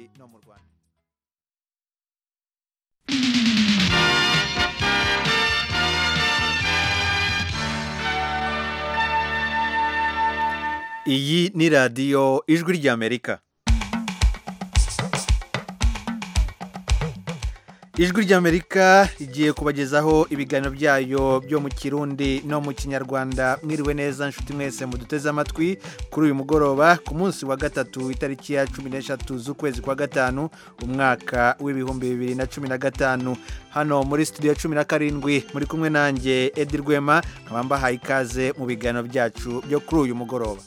no mu rwanda iyi ni radiyo ijwi ry'amerika ijwi ry'amerika rigiye kubagezaho ibiganiro byayo byo mu kirundi no mu kinyarwanda mwiriwe neza nshuti mwese muduteze amatwi kuri uyu mugoroba ku munsi wa gatatu itariki ya cumi n'eshatu z'ukwezi kwa gatanu umwaka w'ibihumbi bibiri na cumi na gatanu hano muri studio cumi na karindwi muri kumwe nanjye edi rwema nkaba mbahaye ikaze mu biganiro byacu byo kuri uyu mugoroba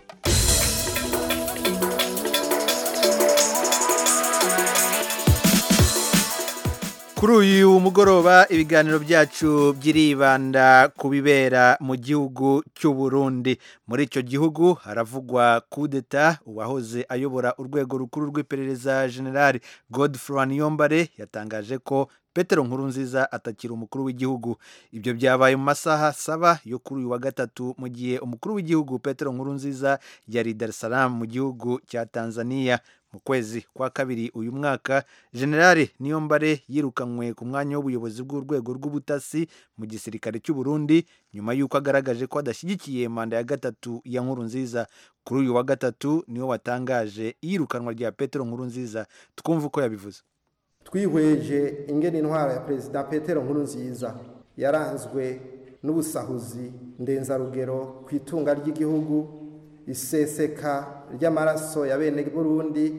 kuri uyu mugoroba ibiganiro byacu byiribanda ku bibera mu gihugu cy'u Burundi muri icyo gihugu haravugwa kudeta uwahoze ayobora urwego rukuru rw'iperereza generali godefroy niyombare yatangaje ko petero nkurunziza atakiri umukuru w'igihugu ibyo byabaye mu masaha saba yo kuri uyu wa gatatu mu gihe umukuru w'igihugu petero nkurunziza yari dar es salaam mu gihugu cya tanzania mu kwezi kwa kabiri uyu mwaka generale niyombare yirukanywe ku mwanya w'ubuyobozi bw'urwego rw'ubutasi mu gisirikare cy'u Burundi nyuma y'uko agaragaje ko adashyigikiye manda ya gatatu ya nkurunziza kuri uyu wa gatatu niwe watangaje iyirukanwa rya petero nkurunziza twumva uko yabivuze twihweje ingene intwaro ya perezida petero nkurunziza yaranzwe n'ubusahuzi ndenzarugero ku itunga ry'igihugu iseseka ry'amaraso ya bene burundi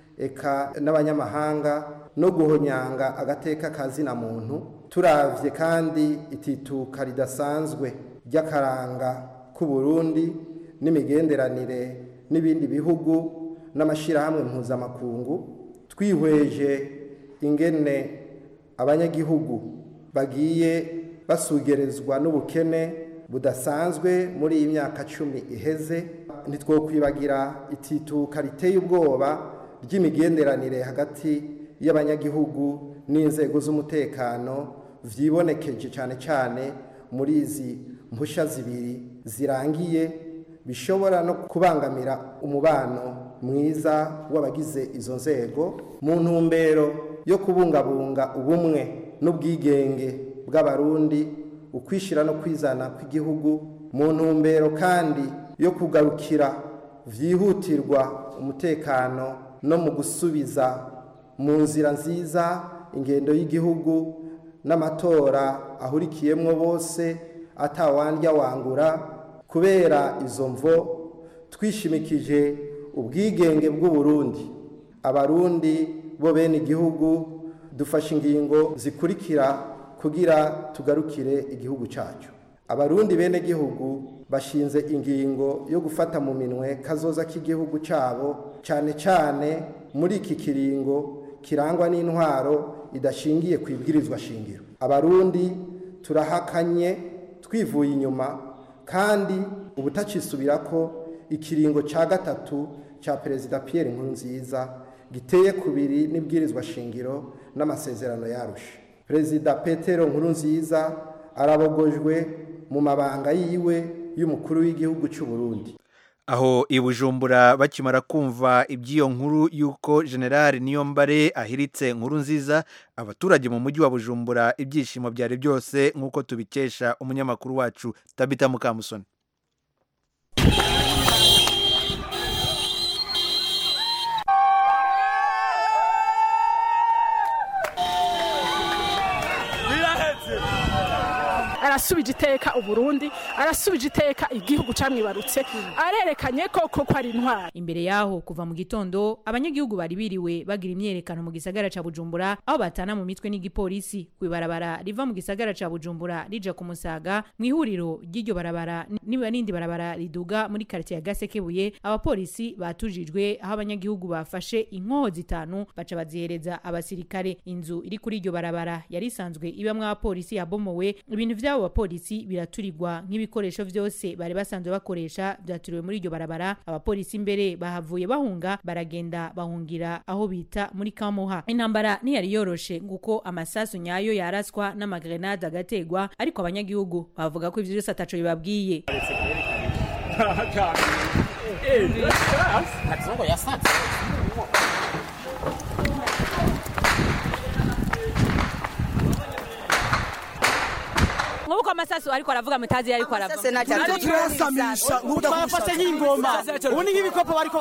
eka n'abanyamahanga no guhonyanga agateka kazina muntu turavye kandi itituka ridasanzwe ry'akaranga k'u Burundi n'imigenderanire n'ibindi bihugu n'amashirahamwe mpuzamakungu twihweje ingene abanyagihugu bagiye basugerezwa n'ubukene budasanzwe muri iyi myaka cumi iheze ntitwokwibagira itituka riteye ubwoba ry'imigenderanire hagati y'abanyagihugu n'inzego z'umutekano vyibonekeje cyane cyane muri izi mpusha zibiri zirangiye bishobora no kubangamira umubano mwiza w'abagize izo nzego mu ntumbero yo kubungabunga ubumwe n'ubwigenge bw'abarundi ukwishyira no kwizana kw'igihugu mu ntumbero kandi yo kugarukira byihutirwa umutekano no mu gusubiza mu nzira nziza ingendo y'igihugu n'amatora ahurikiyemo bose atawandya wangura kubera izo mvo twishimikije ubwigenge bw'uburundi abarundi bo bene igihugu dufashe ingingo zikurikira kugira tugarukire igihugu cyacu abarundi bene gihugu bashinze ingingo yo gufata mu minwe kazoza k'igihugu cyabo cyane cyane muri iki kiringo kirangwa n'intwaro idashingiye ku ibwirizwa shingiro abarundi turahakanye twivuye inyuma kandi ubutacisubira ko ikiringo cya gatatu cya perezida Pierre Nkurunziza giteye kubiri n'ibwirizwa shingiro n'amasezerano yarusha perezida petero nkurunziza arabogojwe mu mabanga yiwe y'umukuru w'igihugu cy'u Burundi aho i bujumbura bakimara kumva iby'iyo nkuru y'uko generale niyombare ahiritse nkuru nziza abaturage mu mujyi wa bujumbura ibyishimo byari byose nk'uko tubikesha umunyamakuru wacu tabita mukamusoni arasubije iteka uburundi arasubije iteka igihugu camwibarutse arerekanye koko ko ari intwari imbere yaho kuva mu gitondo abanyagihugu bari biriwe bagira imyerekano mu gisagara ca bujumbura aho batana mu mitwe n'igipolisi kwibarabara riva mu gisagara ca bujumbura rija ku musaga mu ihuriro ry'iryo barabara niba n'indi barabara riduga muri karitiye ya gasekebuye abapolisi batujijwe aho abanyagihugu bafashe inkoho zitanu baca bazihereza abasirikare inzu iri kuri iryo barabara yari isanzwe ibamwo abapolisi yabomowe ibintu vy'abo bapolisi biraturirwa nk'ibikoresho vyose bari basanzwe bakoresha vyaturiwe muri iryo barabara abapolisi imbere bahavuye bahunga baragenda bahungira aho bita muri kamuha intambara ntiyari yoroshe nguko amasasu nyayo yaraswa n'amagrenade agategwa ariko abanyagihugu bavuga ko ivyo vyose ataco bibabwiye amasasu ariko aravuga mutazi iyo ariko aravuga Turiko turasamisha twafashe nk'ingoma ubu ni nk'ibikopo bariko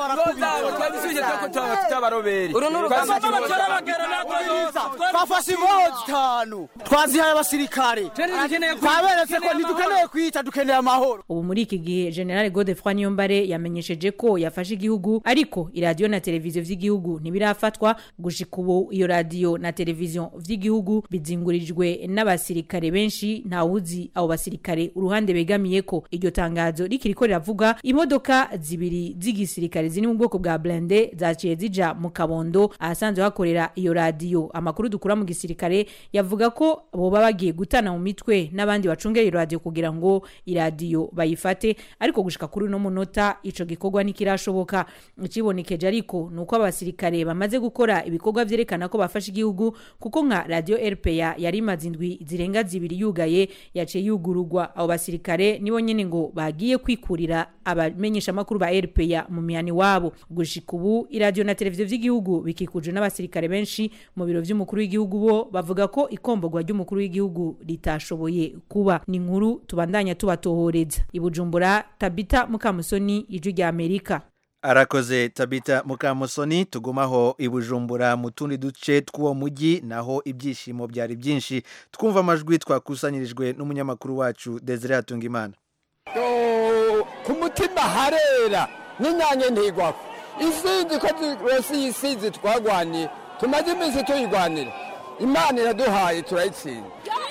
twafashe inkoho zitanu twazihaye abasirikare twaberetse ko ntidukeneye kwica dukeneye amahoro ubu muri iki gihe general godefroy niyombare yamenyesheje ko yafashe igihugu ariko iradiyo na televiziyo vy'igihugu ntibirafatwa gushika ubu iyo radiyo na televiziyo vy'igihugu bizingurijwe n'abasirikare benshi ntawuzi abo basirikare uruhande begamiye ko iryo tangazo rikiriko riravuga imodoka zibiri z'igisirikare ziri mu bwoko bwa blende zaciye zija mu kabondo ahasanzwe hakorera iyo radiyo amakuru dukura mu gisirikare yavuga ko boba bagiye gutana mu mitwe n'abandi bacungera iyo radiyo kugira ngo iradiyo bayifate ariko gushika kuri uno munota ico gikorwa ntikirashoboka ikibonekeje ariko ni uko abasirikare bamaze gukora ibikorwa vyerekana ko bafashe igihugu kuko nka radio rpa yari imaze indwi zirenga zibiri yugaye yaciye yugururwa abo basirikare nibo nyene ngo bagiye kwikurira abamenyesha amakuru ba rpa mu mihani wabo gushika ubu iradiyo na televiziyo vy'igihugu bikikujwe n'abasirikare benshi mu biro vy'umukuru w'igihugu bo bavuga ko ikombogwa ry'umukuru w'igihugu ritashoboye kuba ni inkuru tubandanya tubatohoreza ibujumbura tabita mukamusoni ijwi rya amerika arakoze tabita mukamusoni tugumaho i bujumbura mu tundi duce tw'uwo mujyi naho ibyishimo byari byinshi twumva amajwi twakusanyirijwe n'umunyamakuru wacu desire hatungimana ku mutima harera n'inyange ntigwako isinzi ko rwose iyi sinzi twagwaniye tumaze iminsi tuyigwanira imana iraduhaye turayitsinda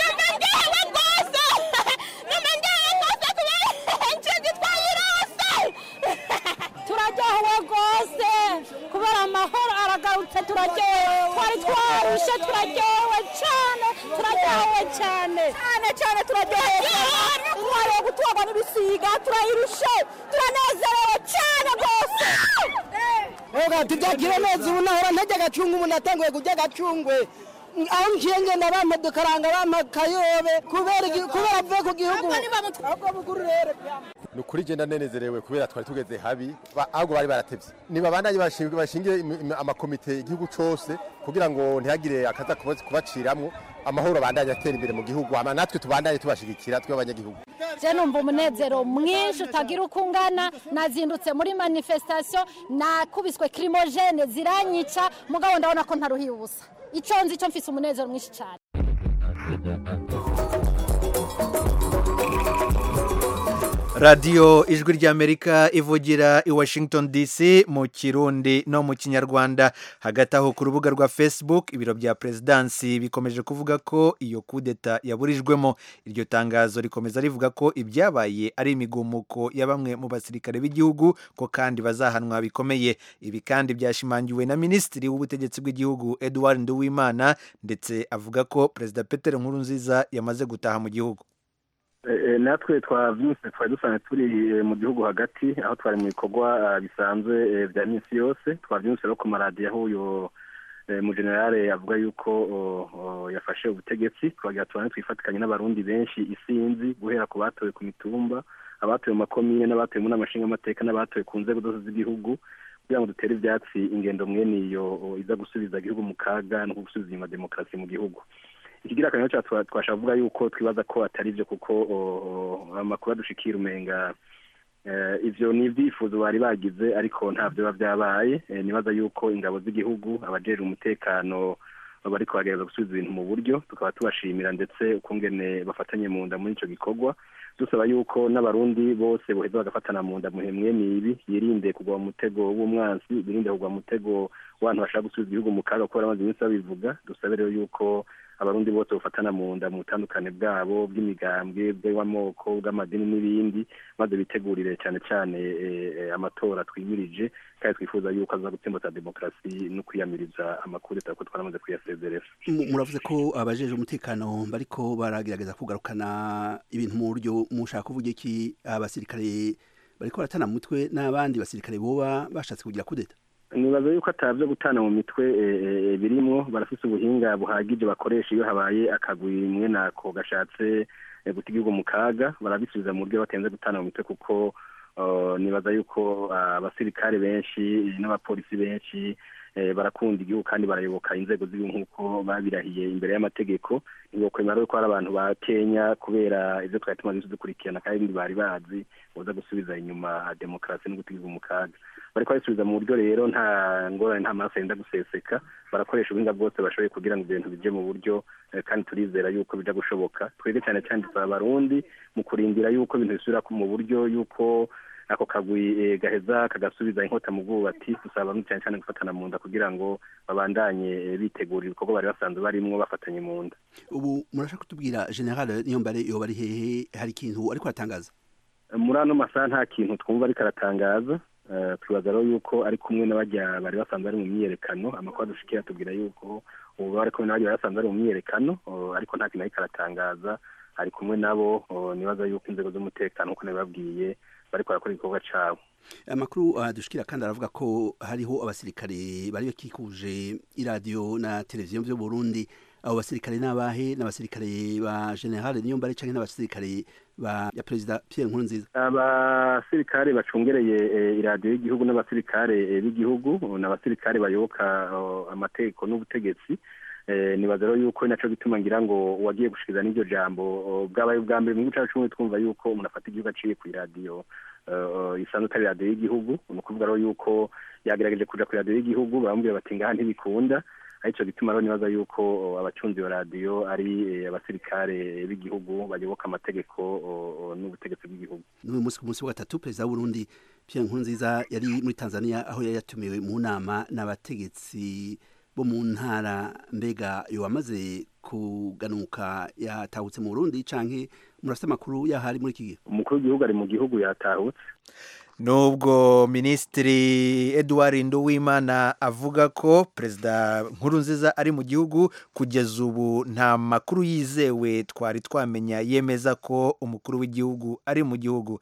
turaryohewe rwose kubera amahoro aragarutse turaryohewe twari twarushe turaryohewe cyane turaryohewe cyane cyane cyane turaryohewe intwari yo gutwarwa n'ibisiga turayirushe turanezerewe cyane rwose Oga tujagire neza ubu nahora ntajya agacunga ubu natanguye kujya agacungwe aho ngiye ngenda bampa dukaranga bampa kayobe kubera igi- kubera avuye ku gihugu ahubwo buguru rero ni ukuri genda nenezerewe kubera twari tugeze habi ba- ahubwo bari baratevye nibabandanye bashinzwe bashingire imi- imi- amakomite igihugu cose kugira ngo ntihagire akaza kuba- kubaciramwo amahoro abandanye atera imbere mu gihugu hama natwe tubandanye tubashigikira twe abanyagihugu je numva umunezero mwinshi utagira uko ungana nazindutse muri manifestation nakubiswe kirimogene ziranyica mugabo ndabona ko ntaruhiye ubusa ico nzi ico mfise umunezero mwinshi cyane radiyo ijwi ry'amerika ivugira i washington dc mu kirundi no mu kinyarwanda hagati aho ku rubuga rwa facebook ibiro bya perezidansi bikomeje kuvuga ko iyo kudeta yaburijwemo iryo tangazo rikomeza rivuga ko ibyabaye ari imigumuko ya bamwe mu basirikare b'igihugu ko kandi bazahanwa bikomeye ibi kandi byashimangiwe na minisitiri w'ubutegetsi bw'igihugu edouard nduwimana ndetse avuga ko perezida peter nkurunziza yamaze gutaha mu gihugu Eh, natwe twavyutse twari dusanzwe turi eh, mu gihugu hagati aho twari mu bikorwa ah, bisanzwe eh, vya minsi yose twavyutse rero ku maradiyo aho uyo eh, mu generale avuga yuko oh, oh, yafashe ubutegetsi twagira tubane twifatikanye n'abarundi benshi isinzi guhera ku batowe ku mitumba abatowe mu makomine n'abatowe mu nama nshingamateka n'abatowe ku nzego zose z'igihugu kugira ngo dutere ivyatsi ingendo mwene iyo oh, iza gusubiza igihugu mu kaga no gusubiza inyuma demokarasi mu gihugu ikigira akamaro cyacu twa- twashaka kuvuga yuko twibaza ko atari byo kuko o, o, amakuru adushikira umenga eh, ivyo ni ibyifuzo bari bagize ariko nta biba byabaye Eh, nibaza yuko ingabo z'igihugu abajejwe umutekano bariko bagerageza gusubiza ibintu mu buryo tukaba tubashimira ndetse ukungene bafatanye mu nda muri ico gikorwa dusaba yuko n'abarundi bose boheza bagafatana mu nda muhe mwene ibi yirinde kugwa mu mutego w'umwansi birinde kugwa mu mutego w'abantu bashaka gusubiza igihugu mu kaga kuko baramaze iminsi babivuga dusabe rero yuko abarundi bose bafatana mu nda mu butandukane bwabo bw'imigambwe bw'amoko bw'amadini n'ibindi maze bitegurire cyane cyane eh, eh, amatora twimirije kandi twifuza yuko aza gutsimbata demokarasi no kwiyamiriza amakudeta kuko twaramaze kuyasezerera Mu- muravuze ko abajeje umutekano bariko baragerageza kugarukana ibintu mu buryo mushaka kuvuga iki abasirikare bariko baratana mu mutwe n'abandi basirikare boba bashatse kugira kudeta nibaza yuko atabyo gutana mu mitwe eh, eh, birimwo barafise ubuhinga buhagije bakoresha iyo habaye akagwi mwe nako gashatse eh, guta igihugu mu kaga barabisubiza mu buryo batenze gutana mu mitwe kuko uh, nibaza yuko ah, abasirikare benshi n'abapolisi benshi barakunda igihugu kandi barayoboka inzego z'igihugu nk'uko babirahiye imbere y'amategeko ntibokwemera ko hari abantu ba kenya kubera ibyo twari tumaze dukurikirana kandi bari bazi boza gusubiza inyuma demokarasi no gutegeka mu kaga bariko babisubiza mu buryo rero nta ngorane nta maraso yenda guseseka barakoresha ubuhinga bwose bashoboye kugira ngo ibintu bije mu buryo kandi turizera yuko bija gushoboka twebwe cyane cyane dusaba abarundi mu kurindira yuko ibintu bisubira mu buryo yuko ako kagwi gaheza kagasubiza inkota mu bwubati dusaba abarundi cyane cyane gufatana mu nda kugira ngo babandanye bitegura ibikorwa bari basanzwe barimwo bafatanye mu nda ubu murashaka kutubwira general niyombare yoba ari hehe hari ikintu ariko aratangaza muri ano masaha nta kintu twumva ariko aratangaza twibaza rero yuko ari kumwe n'abajya bari basanzwe bari mu myiyerekano amakuru adushikiye atubwira yuko ubu bari kumwe n'abajya bari basanzwe bari mu myiyerekano ariko nta kintu ariko aratangaza ari kumwe nabo nibaza yuko inzego z'umutekano nk'uko nabibabwiye bariko barakora igikorwa cabo amakuru adushikira kandi aravuga ko hariho abasirikare bari bakikuje iradiyo na televiziyo vyo Burundi abo basirikare n'abahe n'abasirikare ba general niyombare canke n'abasirikare ba ya perezida Pierre Nkurunziza abasirikare bacungereye iradiyo y'igihugu n'abasirikare b'igihugu n'abasirikare bayoboka amategeko n'ubutegetsi nibaza rero yuko naco gituma ngira ngo uwagiye gushikiriza n'iryo jambo bwabaye ubwa mbere mu gihugu cacu twumva yuko umuntu afata igihugu aciye ku iradiyo isanzwe atari radiyo y'igihugu ni ukuvuga rero yuko yagerageje kuja ku radiyo y'igihugu baramubwira bati ngaha ntibikunda arico gituma rero nibaza yuko abacunzi iyo radiyo ari abasirikare b'igihugu bayoboka amategeko n'ubutegetsi bw'igihugu n'uyu munsi ku munsi wa gatatu perezida w'uburundi pierre nkurunziza yari muri tanzania aho yari yatumiwe mu nama n'abategetsi bo mu ntara mbega iyo wamaze kuganuka yatahutse mu burundi canke murafite amakuru yahari muri iki gihe umukuru w'igihugu ari mu gihugu yatahutse nubwo minisitiri edouard nduwimana avuga ko perezida nkurunziza ari mu gihugu kugeza ubu nta makuru yizewe twari twamenya yemeza ko umukuru w'igihugu ari mu gihugu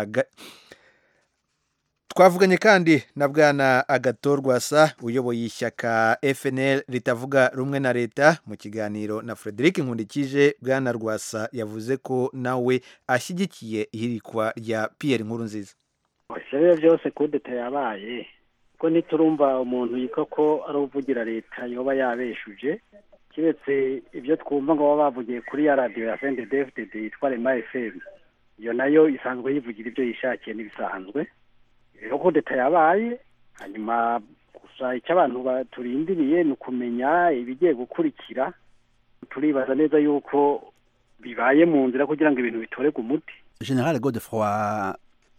twavuganye kandi na bwana agatorwasa uyoboye ishyaka fnl ritavuga rumwe na leta mu kiganiro na frederic nkundikije bwana rwasa yavuze ko nawe ashyigikiye ihirikwa rya pierre nkurunziza ibyo byose kudeta yabaye ko ntiturumva umuntu yitwa ko ari uvugira leta yoba yabeshuje keretse ibyo twumva ngo baba bavugiye kuri ya radiyo ya sende dfdd yitwa rema fm iyo nayo isanzwe yivugira ibyo yishakiye n'ibisanzwe rero kudeta yabaye hanyuma gusa icyo abantu turindiriye ni ukumenya ibigiye gukurikira turibaza neza yuko bibaye mu nzira kugira ngo ibintu bitorerwe umuti general godefroy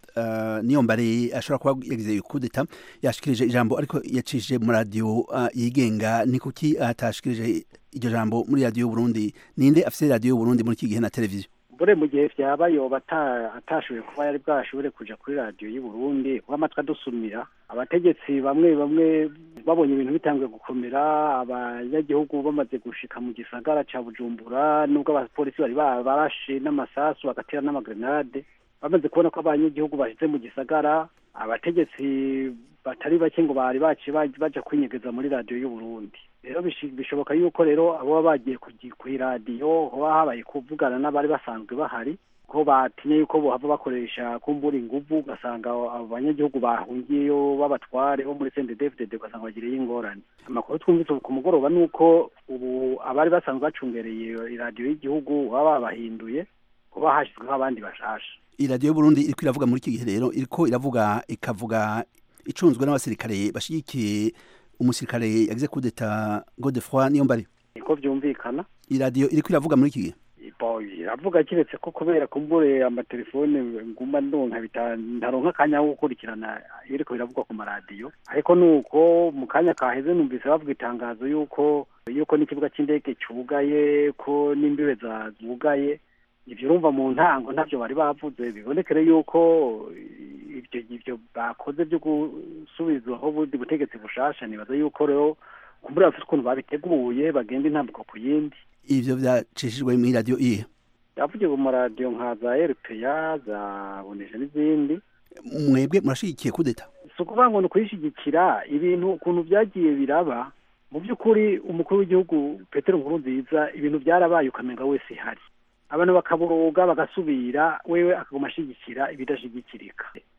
niyo mbare ashobora kuba yagize kudeta yashikirije ijambo ariko yacishije mu radiyo yigenga ni kuki atashikirije iryo jambo muri radiyo y'uburundi ninde afite radiyo y'uburundi muri iki gihe na televiziyo bure mu gihe byaba yoba atashoboye kuba yari bwashobore kuja kuri radiyo y'uburundi kuko amatwi adusumira abategetsi bamwe bamwe babonye ibintu bitanguye gukomera abanyagihugu bamaze gushika mu gisagara ca bujumbura nubwo abapolisi bari barashe n'amasasu bagatera n'amagrenade bamaze kubona ko abanyagihugu bashyize mu gisagara abategetsi batari bake ngo bari baciye baja kwinyegeza muri radiyo y'uburundi rero bishoboka yuko rero abo baba bagiye ku iradiyo hoba habaye kuvugana n'abari basanzwe bahari ko batinye yuko bohava bakoresha kumbura inguvu ugasanga abo banyagihugu bahungiyeyo b'abatware bo muri sende dfdd ugasanga bagiriye ingorane amakuru twumvise ku mugoroba ni uko ubu abari basanzwe bacungereye iradiyo y'igihugu baba babahinduye kuba hashyizweho abandi bashasha iradiyo y'uburundi iriko iravuga muri iki gihe rero iriko iravuga ikavuga icunzwe n'abasirikare bashigikiye umusirikare yagize kudeta godefroy niyo mbari niko byumvikana iradiyo iriko iravuga muri iki gihe iravuga kiretse ko kubera kumbure amatelefone nguma ndonka ntaronka akanya ko gukurikirana iriko biravugwa ku maradiyo ariko nuko mu kanya kaheze numvise bavuga itangazo yuko yuko n'ikibuga cy'indege cyugaye ko n'imbibe zugaye ibyo urumva mu ntango ntabyo bari bavuze bibonekere yuko ibyo ibyo bakoze byo gusubizwaho ubundi butegetsi bushasha nibaza yuko rero kumbura bafite ukuntu babiteguye bagenda intambuko ku yindi ivyo vyacishijwe muri radiyo iye yavugiwe mu radiyo nka za rpa za bonesha n'izindi mwebwe murashigikiye kudeta si ukuvuga ngo ni ukuyishyigikira ibintu ukuntu byagiye biraba mu by'ukuri umukuru w'igihugu petero nkurunziza ibintu byarabaye ukamenga wese ihari abantu bakaburuga bagasubira wewe akaguma ashigikira ibidashigikirika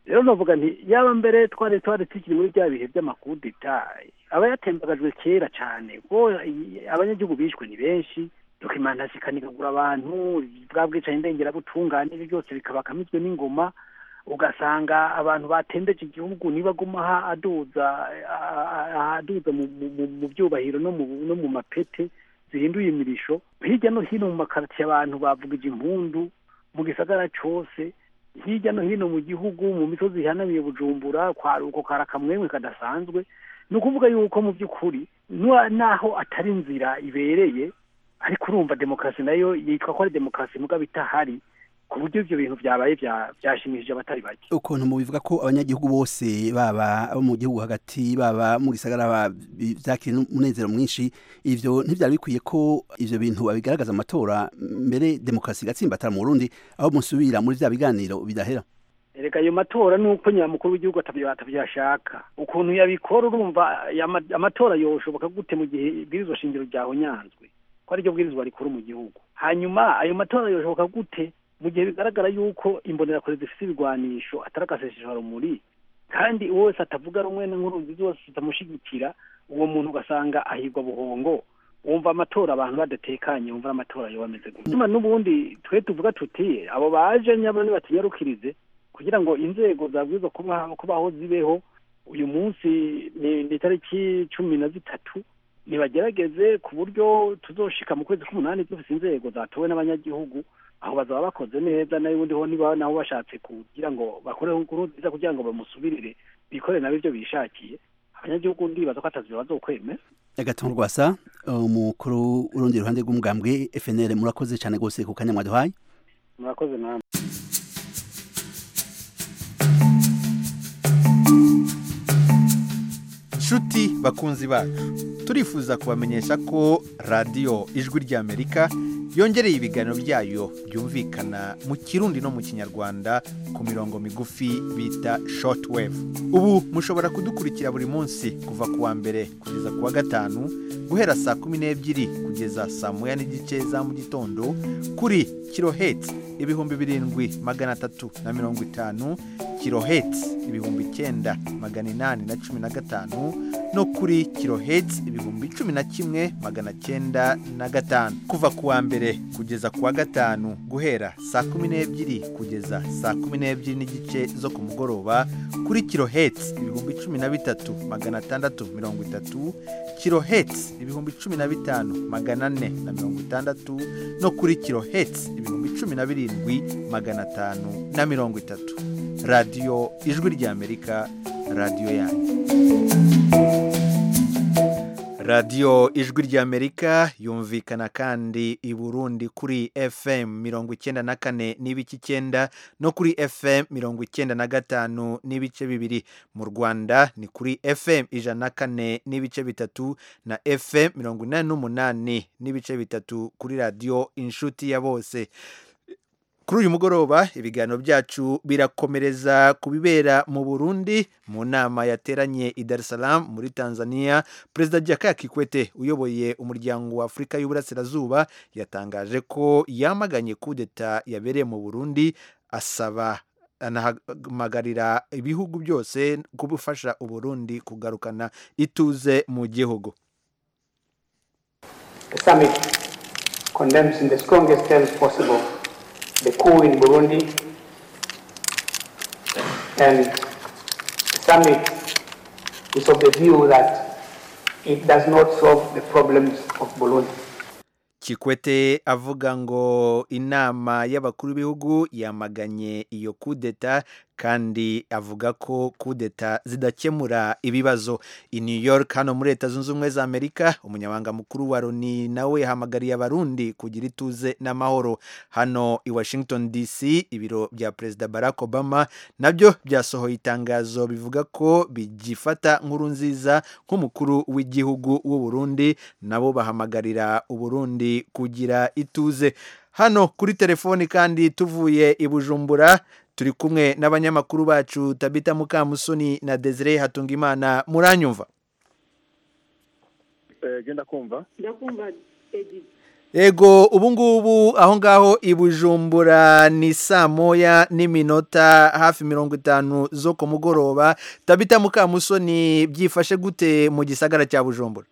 rero navuga nti yaba mbere twari twari tukiri muri bya bihe by'amakudeta aba yatembagajwe kera cyane kuko abanyagihugu bishwe ni benshi dokimantasi ikanigagura abantu bwa bwicanyi ndengerabutungane ibyo byose bikabakamizwe n'ingoma ugasanga abantu batembeje igihugu nibaguma aduza aduza mu byubahiro no mu mapete zihinduye imirisho hirya no hino mu makaritiye abantu bavugije impundu mu gisagara cyose hirya no hino mu gihugu mu misozi ihanamiye bujumbura kwaruko karakamwemwe kadasanzwe ni ukuvuga yuko mu by'ukuri naho atari inzira ibereye ariko urumva demokarasi nayo yitwa ko ari demokarasi mugabo itahari ku buryo ibyo bintu byabaye byashimishije abatari bake ukuntu mubivuga ko abanyagihugu bose baba abo mu gihugu hagati baba mu gisagara byakira umunezero mwinshi ivyo ntivyari bikwiye ko ivyo bintu babigaragaza amatora mbere demokarasi igatsimbatara mu Burundi aho musubira muri vya biganiro bidahera erega ayo matora nuko nyamukuru w'igihugu atavyashaka ukuntu yabikora urumva amatora yoshoboka gute mu gihe ibwirizwa shingiro ryahonyanzwe ko ariryo bwirizwa rikuru mu gihugu hanyuma ayo matora yoshoboka gute mu gihe bigaragara yuko imbonerakure zifite ibigwanisho atari agaseseshwa rumuri kandi uwo wese atavuga rumwe n'inkuru zose zitamushigikira uwo muntu ugasanga ahigwa buhongo wumva amatora abantu badatekanye wumva amatora yo bameze gutuma n'ubundi twe tuvuga tuti abo baje nyabo nibatunyarukirize kugira ngo inzego zabwirizwa kubaho zibeho uyu munsi ni itariki cumi na zitatu nibagerageze ku buryo tuzoshika mu kwezi k'umunani dufite inzego zatowe n'abanyagihugu aho bazaba bakoze neza nayo ubundi ho niba nabo bashatse kugira ngo bakoreho inkuru nziza kugira ngo bamusubirire bikorere nabo ibyo bishakiye abanyagihugu ndibaza ko atazi bazokwemera agatungo rwasa umukuru urundi ruhande rw'umugambwe FNL murakoze cyane gose ku kanya mwaduhaye murakoze namwe nshuti bakunzi bacu turifuza kubamenyesha ko radiyo ijwi ry'amerika yongereye ibiganiro byayo byumvikana mu kirundi no mu kinyarwanda ku mirongo migufi bita shortwave ubu mushobora kudukurikira buri munsi kuva ku wa mbere kugeza ku wa gatanu guhera saa kumi n'ebyiri kugeza saa moya n'igice za mu gitondo kuri kirohetsi ibihumbi birindwi magana atatu na mirongo itanu kirohetsi ibihumbi icyenda magana inani na cumi na gatanu no kuri kirohetsi ibihumbi cumi na kimwe magana cyenda na gatanu kuva ku wa mbere kugeza ku wa gatanu guhera saa kumi n'ebyiri kugeza saa kumi n'ebyiri n'igice zo ku mugoroba kuri kirohetsi ibihumbi cumi na bitatu magana atandatu mirongo itatu kirohetsi ibihumbi cumi na bitanu magana ane na mirongo itandatu no kuri kirohetsi ibihumbi cumi na birindwi magana atanu na mirongo itatu radiyo ijwi ry'amerika radiyo yanyu radiyo ijwi ry'amerika yumvikana kandi i burundi kuri fm mirongo icyenda na kane n'ibice icyenda no kuri fm mirongo icyenda na gatanu n'ibice bibiri mu rwanda ni kuri fm ijana na kane n'ibice bitatu na fm mirongo inani n'umunani n'ibice bitatu kuri radiyo inshuti ya bose kuri uyu mugoroba ibiganiro byacu birakomereza ku bibera mu burundi mu nama yateranye i Dar es Salaam muri tanzania perezida jakaya kikwete uyoboye umuryango wa afurika y'uburasirazuba yatangaje ko yamaganye kudeta yabereye mu burundi asaba anahamagarira ibihugu byose gufasha uburundi kugarukana ituze mu gihugu The summit condemns in the strongest terms possible the coup in Burundi and the summit is of the view that it does not solve the problems of Burundi. kikwete avuga ngo inama y'abakuru b'ibihugu yamaganye iyo kudeta kandi avuga ko kudeta zidakemura ibibazo i new york hano muri leta zunze ubumwe za amerika umunyamabanga mukuru wa loni nawe yahamagariye abarundi kugira ituze n'amahoro hano i washington dc ibiro bya perezida barack obama nabyo byasohoye itangazo bivuga ko bigifata nkuru nziza nk'umukuru w'igihugu w'u Burundi nabo bahamagarira uburundi kugira ituze hano kuri telefoni kandi tuvuye i bujumbura turi kumwe n'abanyamakuru bacu tabita mukamusoni na desire hatungimana muranyumva genda kumva ndakumva edi Ego ubu ngubu aho ngaho i Bujumbura ni saa moya n'iminota hafi mirongo itanu zo ku mugoroba tabita mukamusoni byifashe gute mu gisagara cya Bujumbura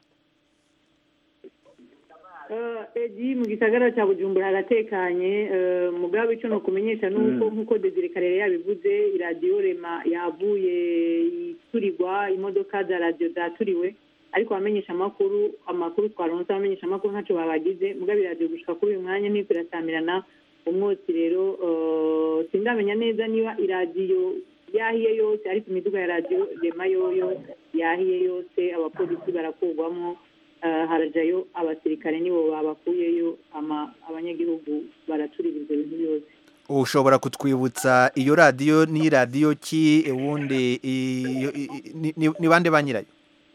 edi mu gisagara cya bujumbura haratekanye mugabe icyo nukumenyesha nuko nkuko Desire Karere yabivuze iradiyo rema yavuye iturirwa imodoka za radiyo zaturiwe ariko abamenyesha amakuru amakuru twaronse abamenyesha amakuru ntacyo babagize mugabe iradiyo gushika kuri uyu mwanya ntiko irasamirana umwotsi rero sindamenya neza niba iradiyo yahiye yose ariko imiduga ya radiyo rema yoyo yahiye yose abapolisi barakurwamo harajayo abasirikare nibo babakuyeyo abanyagihugu baraturira ibyo bintu byose ushobora kutwibutsa iyo radiyo ni radiyo ki ubundi ni bande ba nyirayo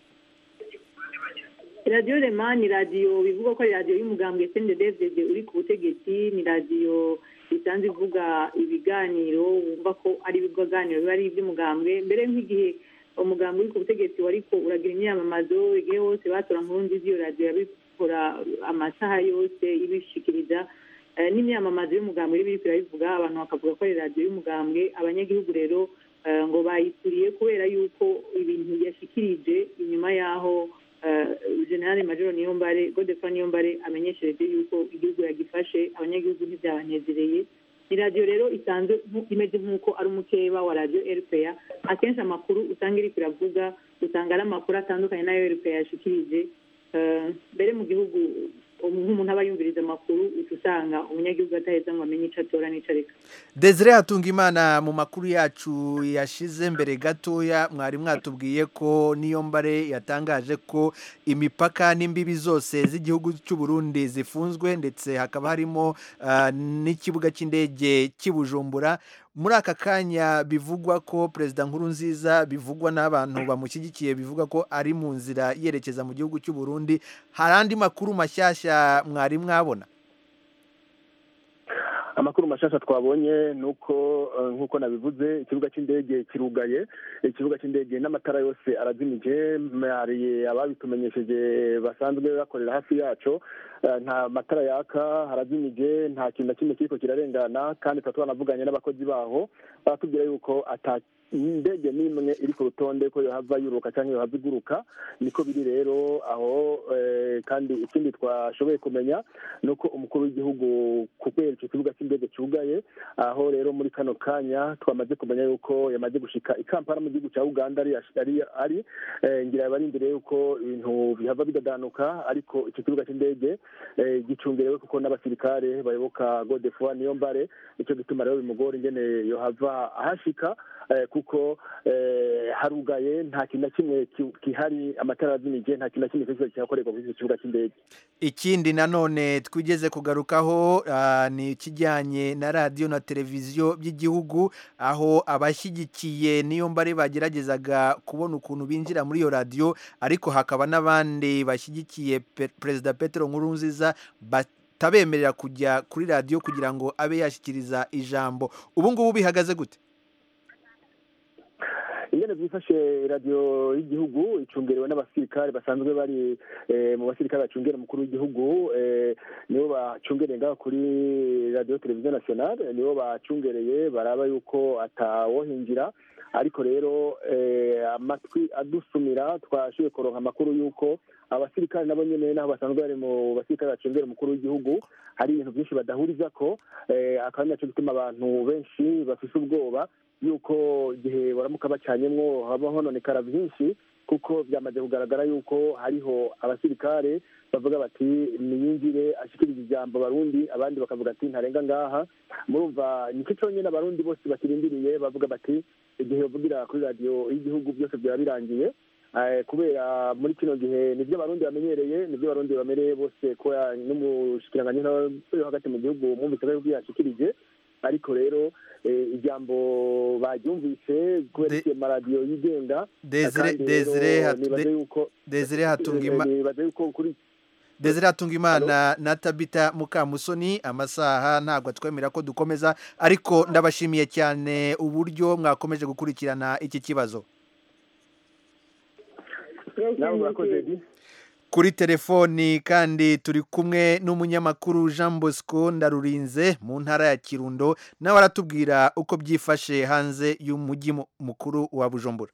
radiyo rema ni radiyo bivuga ko ari radiyo y'umugambwe sende devide uri ku butegetsi ni radiyo isanzwe ivuga ibiganiro wumva ko ari ibiganiro biba ari iby'umugambwe mbere nk'igihe umuganga uri ku butegetsi wariko uragira imyamamazo igihe hose batora nkuru nziza iyo radiyo yabikora amasaha yose ibishikiriza n'imyamamazo y'umugambwe iri biriko irabivuga abantu bakavuga ko ari radiyo y'umugambwe abanyagihugu rero ngo bayituriye kubera yuko ibintu yashikirije inyuma y'aho generale majoro niyombare godefa niyombare amenyeshereje yuko igihugu yagifashe abanyagihugu ntibyabanezereye ni radiyo rero isanzwe imeze nk'uko ari umukeba wa radiyo rpa akenshi amakuru usanga iri kuravuga usanga ari amakuru atandukanye n'ayo rpa yashikirije mbere mu gihugu nk'umuntu aba yumviriza amakuru uca usanga umunyagihugu ataheza ngo amenye icyo atora n'icyo areka Desire hatunga imana mu makuru yacu yashize mbere gatoya mwari mwatubwiye ko niyo mbare yatangaje ko imipaka n'imbibi zose z'igihugu cy'u Burundi zifunzwe ndetse hakaba harimo n'ikibuga cy'indege cy'ibujumbura muri aka kanya bivugwa ko perezida nkuru nziza bivugwa n'abantu bamushyigikiye bivuga ko ari mu nzira yerekeza mu gihugu cy'u Burundi hari andi makuru mashyashya mwari mwabona amakuru mashasha twabonye ni uko nk'uko nabivuze ikibuga cy'indege kirugaye ikibuga cy'indege n'amatara yose arazimije hari ababitumenyesheje basanzwe bakorera hafi yaco nta matara yaka harazimije nta kintu na kimwe kiriko kirarengana kandi tuba twanavuganye n'abakozi baho baratubwira yuko ata indege n'imwe iri ku rutonde ko yohava yuruka cyangwa yohava iguruka niko biri rero aho kandi ikindi twashoboye kumenya ni uko umukuru w'igihugu kubera icyo kibuga cy'indege cyugaye aho rero muri kano kanya twamaze kumenya yuko yamaze gushika i kampala mu gihugu cya uganda ari ari ngira bari imbere yuko ibintu bihava bidadanuka ariko icyo kibuga cy'indege gicungerewe kuko n'abasirikare bayoboka godefoi niyo mbare icyo gituma rero bimugora ingene yohava ahashika kuko harugaye nta kintu na kimwe kihari amatara azimije nta kintu na kimwe cyose kihakorerwa kuri icyo kibuga cy'indege ikindi nanone twigeze kugarukaho ni ikijyanye na radiyo na televiziyo by'igihugu aho abashyigikiye niyo mbare bageragezaga kubona ukuntu binjira muri iyo radiyo ariko hakaba n'abandi bashyigikiye perezida Petero Nkurunziza batabemerera kujya kuri radiyo kugira ngo abe yashyikiriza ijambo ubu ngubu bihagaze gute ingene byifashe radiyo y'igihugu icungerewe n'abasirikare basanzwe bari mu basirikare bacungera umukuru w'igihugu nibo bacungereye ngaho kuri radiyo televiziyo nasiyonale nibo bacungereye baraba yuko atawohinjira ariko rero amatwi adusumira twashoboye kuronka amakuru y'uko abasirikare nabo nyine n'aho basanzwe bari mu basirikare bacungera umukuru w'igihugu hari ibintu byinshi badahuriza ko akaba ari nacyo gituma abantu benshi bafise ubwoba yuko igihe baramuka bacanyemwo haba hononekara byinshi kuko byamaze kugaragara yuko hariho abasirikare bavuga bati niyinjire ashikiriza ijambo abarundi abandi bakavuga ati ntarenga ngaha murumva nicyo cyonyine abarundi bose bakirindiriye bavuga bati igihe bavugira kuri radiyo y'igihugu byose byaba birangiye kubera muri kino gihe nibyo abarundi bamenyereye nibyo abarundi bamenyereye bose kuba n'umushikiranganyi yo hagati mu gihugu mwumvise ko yashikirije ariko rero ijambo baryumvise kubera iyo maradiyo yigenga desire hatunga imana na tabita mukamusoni amasaha ntabwo atwemera ko dukomeza ariko ndabashimiye cyane uburyo mwakomeje gukurikirana iki kibazo kuri telefoni kandi turi kumwe n'umunyamakuru jean bosco ndarurinze mu ntara ya kirundo nawe aratubwira uko byifashe hanze y'umujyi mu- mukuru wa bujumbura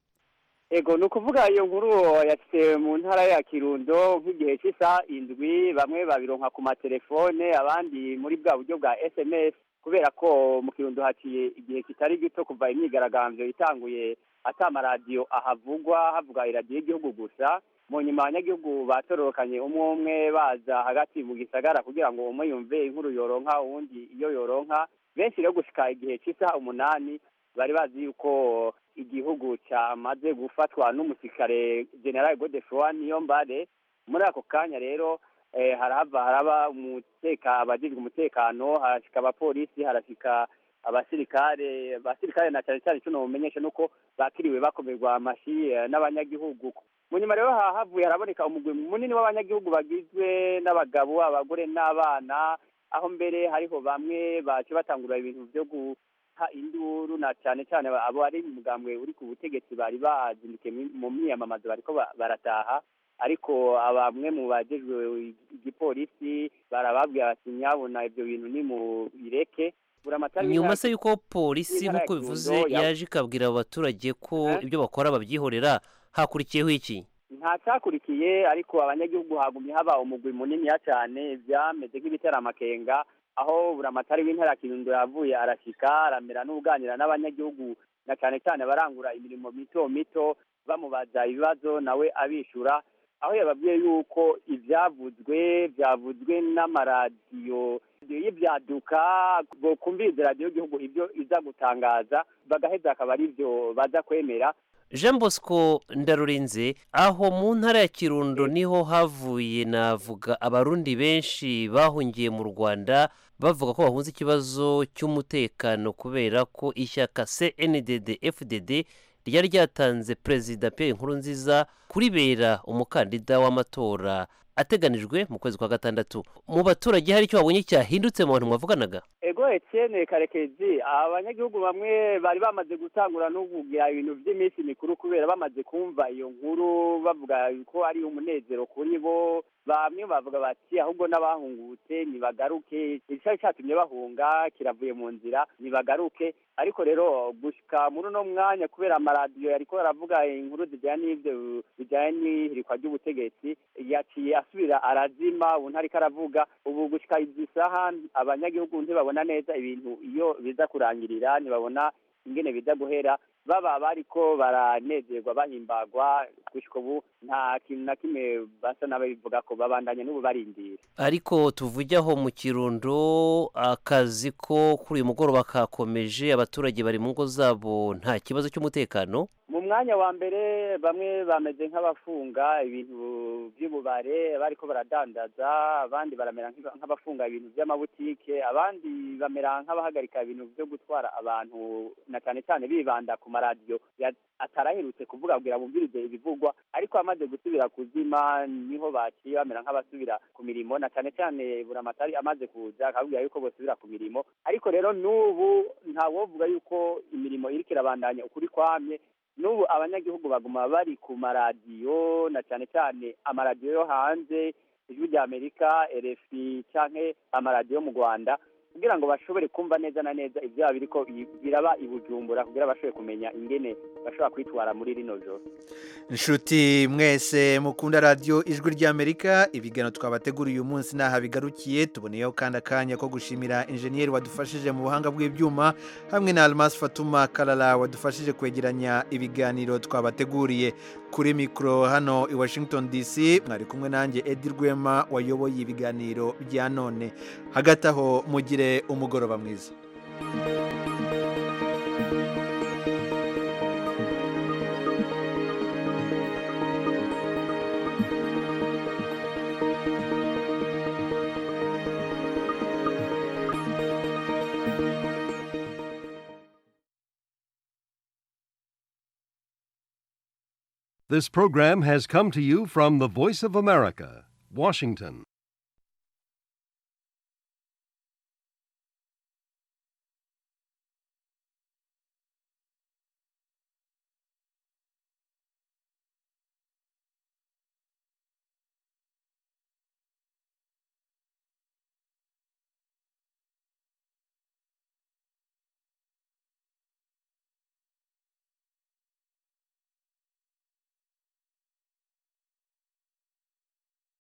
ego ni ukuvuga iyo nkuru yashyize mu ntara ya kirundo nk'igihe cy'isaha indwi bamwe babironka ku matelefone abandi muri bwa buryo bwa sms kubera ko mu kirundo haciye igihe kitari gito kuva imyigaragambyo itanguye ata amaradiyo ahavugwa havuga iradiyo y'igihugu gusa mu nyuma abanyagihugu batororokanye umwe umwe baza hagati mu gisagara kugira ngo umwe yumve inkuru yoronka uwundi iyo yoronka benshi rero gushika igihe cy'isaha umunani bari bazi yuko igihugu cyamaze gufatwa n'umusirikare general godefroy niyombare muri ako kanya rero eh, harahava haraba umuteka abajejwe umutekano harashika abapolisi harashika abasirikare abasirikare na cyane cyane icyo nomumenyesha nuko bakiriwe bakomerwa amashi eh, n'abanyagihugu mu nyuma rero hahavuye haraboneka umugwi munini w'abanyagihugu bagizwe n'abagabo abagore n'abana aho mbere hariho bamwe bace batangura ibintu byo guha induru na cyane cyane abo ari umugambwe uri ku butegetsi bari bazindukiye mu- mu myiyamamazo bariko ba- barataha ariko bamwe mu bajejwe igipolisi barababwira bati nyabona ibyo bintu ni mu bireke buramatari nyuma se w'intara- yuko polisi w'intara ya nk'uko Kirundo bivuze ya- yaje ikabwira abo baturage ko ibyo bakora babyihorera hakurikiyeho iki nta cyakurikiye ariko abanyagihugu hagumye haba umugwi muniniya cyane byameze nk'ibitera amakenga aho buramatari w'intara ya kirundo yavuye arashyika aramera n'uganira n'abanyagihugu na cyane cyane barangura imirimo mito mito bamubaza ibibazo nawe abishyura aho yababwiye yuko ibyavuzwe byavuzwe n'amaradiyo y'ibyaduka kumviriza radiyo y'igihugu ibyo iza gutangaza bagaheza akaba ari byo baza kwemera jean bosco ndarurinze aho mu ntara ya kirundo niho havuye navuga abarundi benshi bahungiye mu rwanda bavuga ko bahunze ikibazo cy'umutekano kubera ko ishyaka cndd fdd ryari ryatanze perezida pierre nkurunziza kuribera umukandida w'amatora ateganijwe mu kwezi kwa gatandatu mu baturage hari icyo babonye cyahindutse mu bantu mwavuganaga ego etienne karekezi abanyagihugu bamwe bari bamaze gutangura no kugira ibintu by'iminsi mikuru kubera bamaze kumva iyo nkuru bavuga ko ari umunezero kuri bo bamwe bavuga bati ahubwo n'abahungutse nibagaruke icyari cyatumye bahunga kiravuye mu nzira nibagaruke ariko rero gushika muri uno mwanya kubera amaradiyo yariko aravuga inkuru zijyanye n'ibyo bijyanye n'ihirikwa ry'ubutegetsi yaciye asubira arazima ubu ntariko aravuga ubu gushika izi saha abanyagihugu ntibabona neza ibintu iyo biza kurangirira ntibabona ingene biza guhera baba bariko baranezerwa bahimbagwa gushika ubu nta kintu na kimwe basa n'ababivuga ko babandanya n'ubu barindira ariko tuvuge aho mu kirundo akazi ko kuri uyu mugoroba kakomeje abaturage bari mu ngo zabo nta kibazo cy'umutekano mu mwanya wa mbere bamwe bameze nk'abafunga ibintu by'ububare bariko baradandaza abandi baramera nk'aba- nk'abafunga ibintu by'amabutike abandi bamera nk'abahagarika ibintu byo gutwara abantu na cyane cyane bibanda ku maradiyo ya- ataraherutse kuvuga kugira bumvirize ibivugwa ariko amaze gusubira kuzima niho baciye bamera nk'abasubira ku mirimo na cyane cyane buramatari amaze kuza akabwira yuko bosubira ku mirimo ariko rero n'ubu ntawovuga yuko imirimo iriko irabandanya ukuri kwamye n'ubu abanyagihugu baguma bari ku maradiyo na cyane cyane amaradiyo yo hanze ijwi rya amerika rfi canke amaradiyo yo mu rwanda kugira ngo bashobore kumva neza na neza ibyaba biriko i- biraba i bujumbura kugira bashobore kumenya ingene bashobora kwitwara muri rino joro inshuti mwese mukunda radiyo ijwi ry'amerika ibiganiro twabateguriye uyu munsi ntaha bigarukiye tuboneyeho kandi akanya ko gushimira injeniyeri wadufashije mu buhanga bw'ibyuma hamwe na almas fatuma karara wadufashije kwegeranya ibiganiro twabateguriye kuri mikoro hano i washington dc mwari kumwe nanjye edi rwema wayoboye ibiganiro bya none hagati aho mugire umugoroba mwiza This program has come to you from the Voice of America, Washington.